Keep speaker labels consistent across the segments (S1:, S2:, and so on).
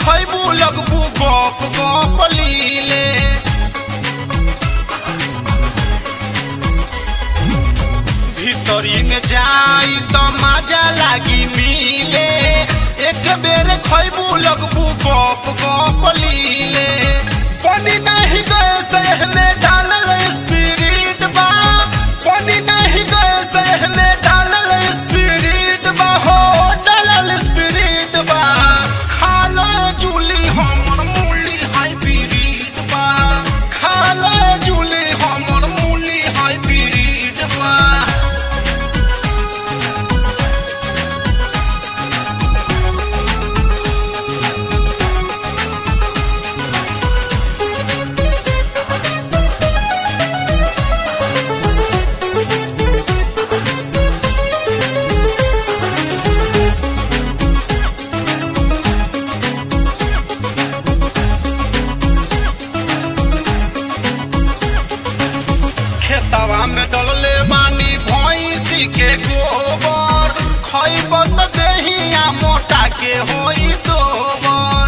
S1: खैबू लगबू गप गप लीले भीतरी में जाई तो मजा लागी मिले एक बेर खैबू लगबू गप गप लीले पानी नहीं गए सह में डालल स्पिरिट बा पानी नहीं गए सह में डालल स्पिरिट बा हो डालल स्पिरिट बा खालो जूली हमर मूली हाइब्रिड बा खालो जूली हमर मूली हाइब्रिड बा खेतवा में डलले बानी भैंसी के गोबर खैब त देहिया मोटा के होई दोबर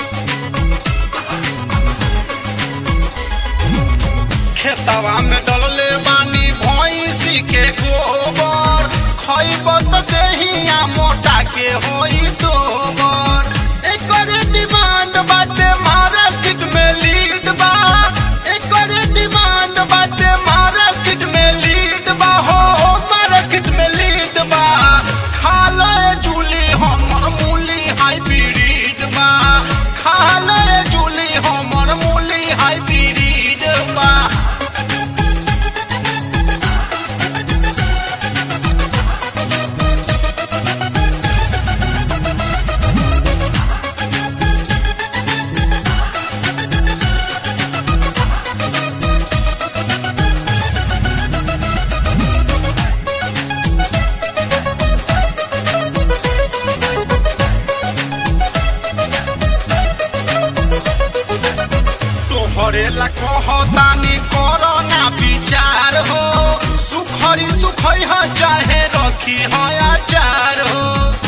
S1: खेतवा में डलले बानी भैंसी के गोबर खैब त देहिया मोटा के होई दोबर एकर डिमांड बाटे मार्केट में लीड बा एकर डिमांड बाटे मार्केट में लीड बा हो मार्केट में लीड बा खा ले जूली हमर मूली हाइब्रिड बा खा ले जूली हमर मूली हाइब्रिड बा तोहरे ला कहतानी करो ना विचार हो सुखरी सुखई ह चाहे रखी है आचार हो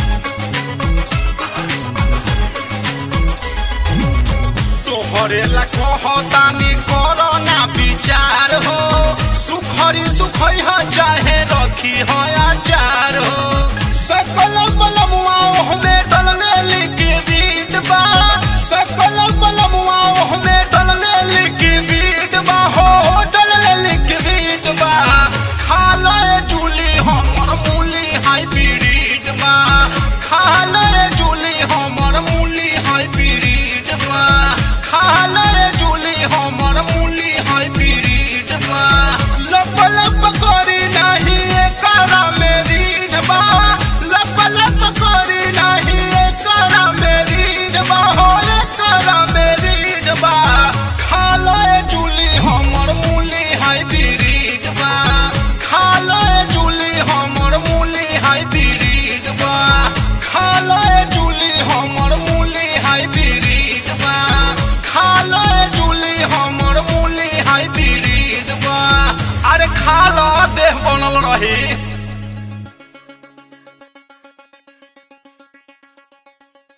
S1: तोहरे ला कहतानी करो ना विचार हो सुखरी सुखई ह चाहे रखी है आचार हो सकल बलमुआ में डलले लिखी बीट बा सकल बलमुआ में डलले लिखी बीट बा हो डलले लिखी बीट बा खा ले जूली हमर मूली हाइब्रिड बा खा ले जूली हमर मूली हाइब्रिड बा खा ले जूली हमर मूली हाइब्रिड बा लप लप करी नाही एकरा में रीढ़ बा लप लप करी नाही एकरा में रीढ़ बा हो एकरा में रीढ़ बा खा ले जूली हमर मूली हाइब्रिड बा खा ले जूली हमर मूली हाइब्रिड बा खा ले जूली हमर मूली हाइब्रिड बा खा ले जूली हमर मूली हाइब्रिड बा अरे खा लो देह बनल रही